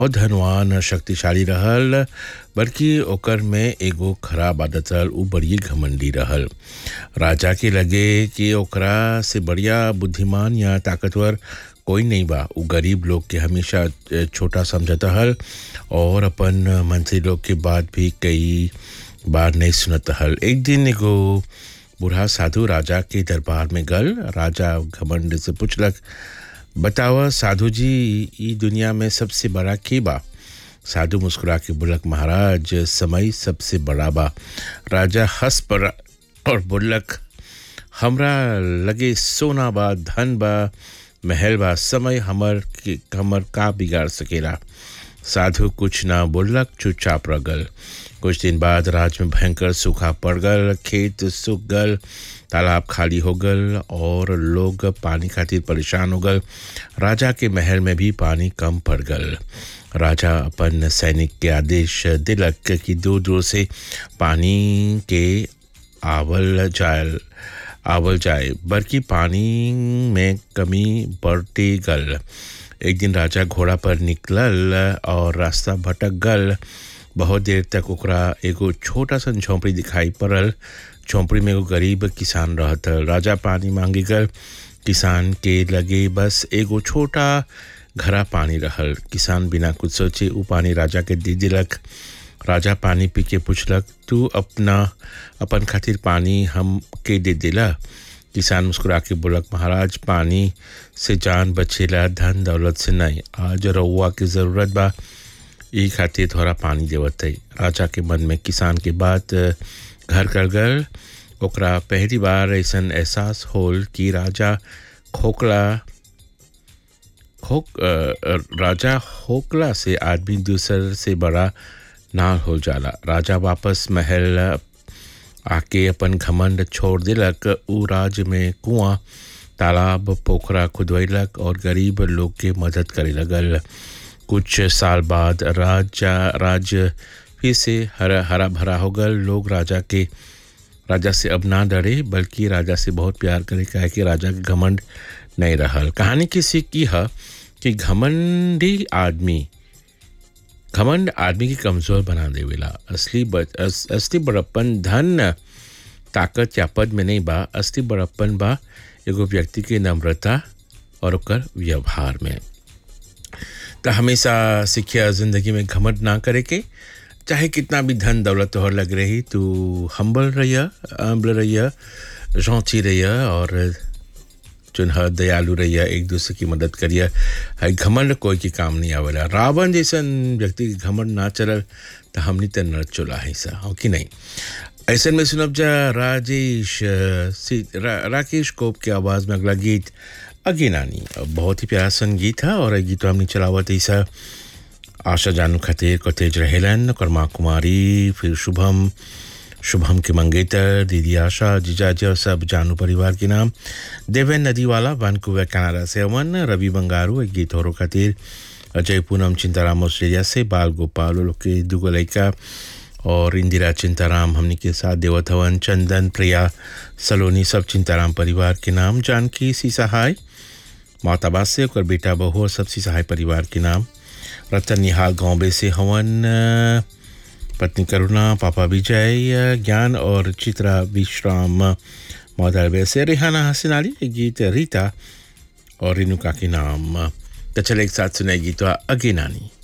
और धनवान शक्तिशाली रहल बल्कि ओकर में एगो खराब आदत रहल उ बड़ी घमंडी रहल राजा के लगे कि ओकरा से बढ़िया बुद्धिमान या ताकतवर कोई नहीं बा उ गरीब लोग के हमेशा छोटा समझत हल और अपन मंत्री लोग के बात भी कई बार नहीं सुनत हल एक दिन एगो बूढ़ा साधु राजा के दरबार में गल राजा घमंड से पूछलक बतावा साधु जी ई दुनिया में सबसे बड़ा के बा साधु मुस्कुरा के बोलक महाराज समय सबसे बड़ा बा राजा हंस पर और बोलक हमरा लगे सोना बा धन बा महल बा समय हमर के हमर का बिगाड़ सकेला साधु कुछ ना बोलक चुपचाप रह गल कुछ दिन बाद राज में भयंकर सूखा पड़ गल खेत सूख गल तालाब खाली हो गल और लोग पानी खातिर परेशान हो गल राजा के महल में भी पानी कम पड़ गल राजा अपन सैनिक के आदेश दिलक कि दूर दूर से पानी के आवल जाए आवल जाए बल्कि पानी में कमी बढ़ती गल एक दिन राजा घोड़ा पर निकलल और रास्ता भटक गल बहुत देर तक ओकरा एगो छोटा सा झोंपड़ी दिखाई पड़ल झोंपड़ी में एगो गरीब किसान रहत राजा पानी मांगे गल किसान के लगे बस एगो छोटा घरा पानी रहल किसान बिना कुछ सोचे उ पानी राजा के दे दिलक राजा पानी पी के पूछलक तू अपना अपन खातिर पानी हम के दे दिला किसान मुस्कुरा के बोलक महाराज पानी से जान बचेला धन दौलत से नहीं आज रउआ की ज़रूरत बा ई खातिर थोड़ा पानी देवत है राजा के मन में किसान के बात घर कर गल ओकरा पहली बार ऐसा एहसास होल कि राजा खोखला खोक राजा होकला से आदमी दूसर से बड़ा ना हो जाला राजा वापस महल आके अपन घमंड छोड़ दिलक उ राज्य में कुआं तालाब पोखरा खुदवैलक और गरीब लोग के मदद करे लगल कुछ साल बाद राजा राज्य फिर से हरा हरा भरा हो गल लोग राजा के राजा से अब ना डरे बल्कि राजा से बहुत प्यार करे कहे कि राजा के घमंड नहीं रहल कहानी की सीख की है कि घमंडी आदमी घमंड आदमी की कमज़ोर बना देवेला असली बच, अस, असली बड़प्पन धन ताकत या पद में नहीं बा असली बड़प्पन बा एगो व्यक्ति के नम्रता और ओकर व्यवहार में तो हमेशा सीखिया ज़िंदगी में घमंड ना करे के चाहे कितना भी धन दौलत तोहर लग रही तू हम्बल रहिया अम्बल रहिया जौची रहिया और चुनह दयालु रहिया एक दूसरे की मदद करिए है घमंड कोई के काम नहीं आवेला रावण जैसन व्यक्ति के घमंड ना चलल तो हमनी तो नर चुला है सा हो कि नहीं ऐसे में सुनब जा राजेश रा, राकेश कोप के आवाज़ में अगला गीत अगे नानी बहुत ही प्यारा संगीत है और गीत हमने चलावत ऐसा आशा जानू खातिर कतेज रहेलन कर्मा कुमारी फिर शुभम शुभम के मंगेतर दीदी आशा जीजाजी और सब जानू परिवार के नाम देवेन नदीवाला वैनकूवर कनाडा से अवन रवि बंगारू एक गीत और खातिर अजय पूनम चिंताराम ऑस्ट्रेलिया से बाल गोपाल लोग के दुगो लड़का और इंदिरा चिंताराम हमने के साथ देवत हवन चंदन प्रिया सलोनी सब चिंताराम परिवार के नाम जानकी सी सहाय माताबाद से और बेटा बहू और सब सी सहाय परिवार के नाम रतन निहाल गाँव से हवन पत्नी करुणा पापा विजय ज्ञान और चित्रा विश्राम मौदर से रेहाना हसन अली गीत रीता और रेणुका के नाम तो चले एक साथ सुनाई गीत अगे नानी